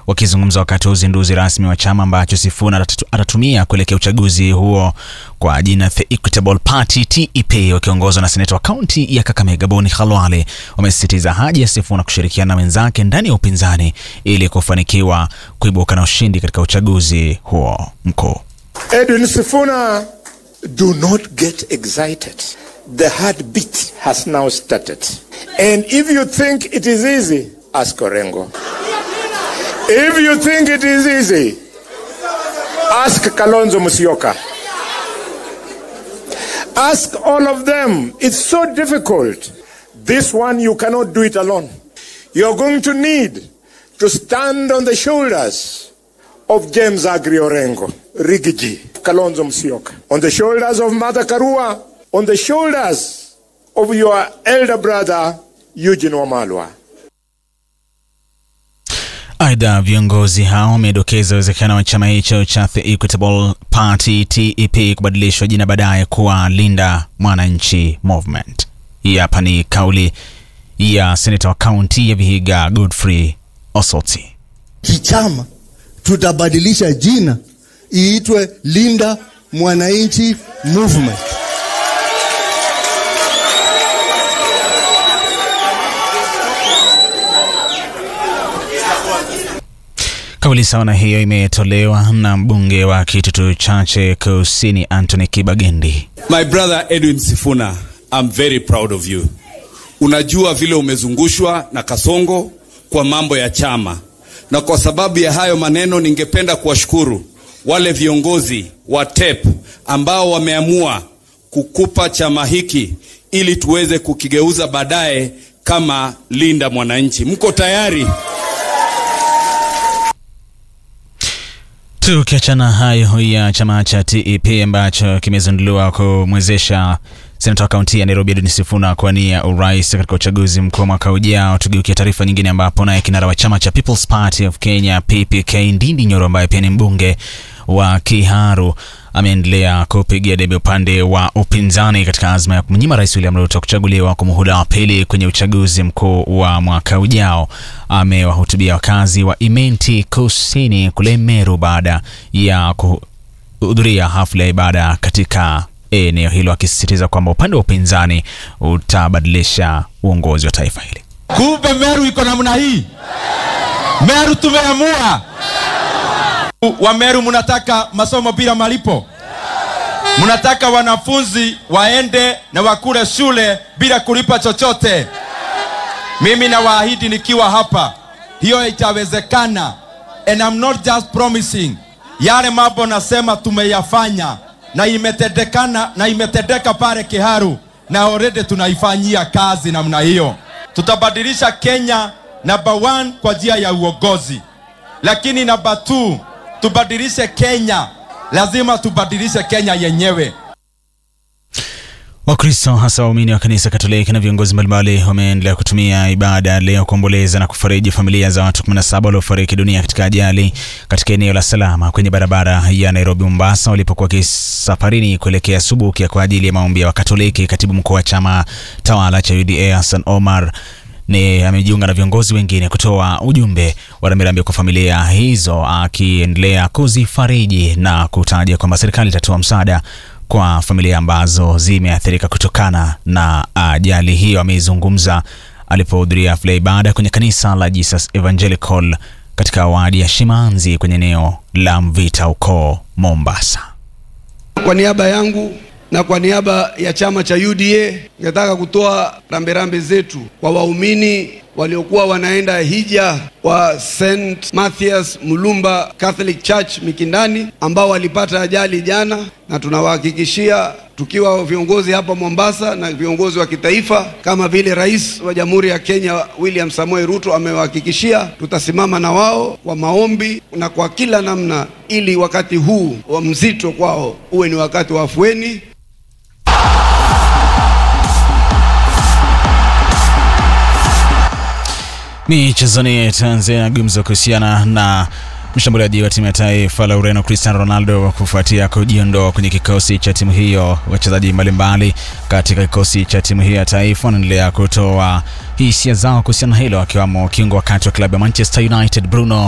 Wakizungumza wakati wa uzinduzi rasmi wa chama ambacho Sifuna atatumia kuelekea uchaguzi huo kwa jina The Equitable Party TEP, wakiongozwa na seneta wa kaunti ya Kakamega Boni Khalwale, wamesisitiza haja ya Sifuna kushirikiana na wenzake ndani ya upinzani ili kufanikiwa kuibuka na ushindi katika uchaguzi huo mkuu. Edwin Sifuna, do not get excited. The heartbeat has now started. And if you think it is easy, ask Orengo. If you think it is easy, ask Kalonzo Musyoka. Ask all of them. It's so difficult. This one, you cannot do it alone. You're going to need to stand on the shoulders of James Agri Orengo, Rigiji, Kalonzo Musyoka, on the shoulders of Mother Karua, on the shoulders of your elder brother Eugene Wamalwa. Aidha, viongozi hao wamedokeza uwezekano wa chama hicho cha The Equitable Party TEP kubadilishwa jina baadaye kuwa Linda Mwananchi Movement. Hii hapa ni kauli ya seneta wa kaunti ya Vihiga Godfrey Osoti. Kichama tutabadilisha jina iitwe Linda Mwananchi Movement. Kauli sawa na hiyo imetolewa na mbunge wa Kitutu Chache Kusini Anthony Kibagendi. My brother Edwin Sifuna, I'm very proud of you. Unajua vile umezungushwa na Kasongo kwa mambo ya chama, na kwa sababu ya hayo maneno, ningependa kuwashukuru wale viongozi wa TEP ambao wameamua kukupa chama hiki ili tuweze kukigeuza baadaye kama Linda Mwananchi. Mko tayari? Tukiachana hayo ya chama cha TEP ambacho kimezinduliwa kumwezesha senata wa kaunti ya Nairobi Edwin Sifuna kuwania urais katika uchaguzi mkuu mwaka ujao. Tugeukia taarifa nyingine, ambapo naye kinara wa chama cha People's Party of Kenya PPK Ndindi Nyoro ambaye pia ni mbunge wa Kiharu ameendelea kupigia debe upande wa upinzani katika azma ya kumnyima rais William Ruto kuchaguliwa kwa muhula wa pili kwenye uchaguzi mkuu wa mwaka ujao. Amewahutubia wakazi wa Imenti Kusini kule Meru baada ya kuhudhuria hafla ya ibada katika eneo hilo, akisisitiza kwamba upande wa upinzani utabadilisha uongozi wa taifa hili. Kumbe Meru iko namna hii. Meru tumeamua wa Meru, mnataka masomo bila malipo, mnataka wanafunzi waende na wakule shule bila kulipa chochote. Mimi nawaahidi nikiwa hapa, hiyo itawezekana, and I'm not just promising. Yale mambo nasema tumeyafanya na imetendekana na imetendeka pale Kiharu, na already tunaifanyia kazi namna hiyo. Tutabadilisha Kenya number one kwa njia ya uongozi, lakini number two tubadilishe Kenya, lazima tubadilishe Kenya yenyewe. Wakristo hasa waumini wa kanisa Katoliki na viongozi mbalimbali wameendelea kutumia ibada leo kuomboleza na kufariji familia za watu 17 waliofariki dunia katika ajali katika eneo la Salama kwenye barabara ya Nairobi Mombasa walipokuwa kisafarini kuelekea Subukia kwa ajili ya maombi ya Wakatoliki. Katibu mkuu wa chama tawala cha UDA Hassan Omar ni amejiunga na viongozi wengine kutoa ujumbe wa rambirambi kwa familia hizo, akiendelea kuzifariji na kutaja kwamba serikali itatoa msaada kwa familia ambazo zimeathirika kutokana na ajali hiyo. Ameizungumza alipohudhuria hafla ya ibada kwenye kanisa la Jesus Evangelical katika wadi ya Shimanzi kwenye eneo la Mvita huko Mombasa. Kwa niaba yangu na kwa niaba ya chama cha UDA ningetaka kutoa rambirambi zetu kwa waumini waliokuwa wanaenda hija wa St Mathias Mulumba Catholic Church Mikindani ambao walipata ajali jana, na tunawahakikishia tukiwa viongozi hapa Mombasa na viongozi wa kitaifa kama vile Rais wa Jamhuri ya Kenya William Samoei Ruto amewahakikishia, tutasimama na wao kwa maombi na kwa kila namna, ili wakati huu wa mzito kwao uwe ni wakati wa afueni. Michezoni, Tanzania gumzo kuhusiana na mshambuliaji wa timu ya taifa la Ureno Cristiano Ronaldo kufuatia kujiondoa kwenye kikosi cha timu hiyo. Wachezaji mbalimbali katika kikosi cha timu hiyo ya taifa wanaendelea kutoa hisia zao kuhusiana na hilo, akiwamo kiungo wakati wa klabu ya Manchester United Bruno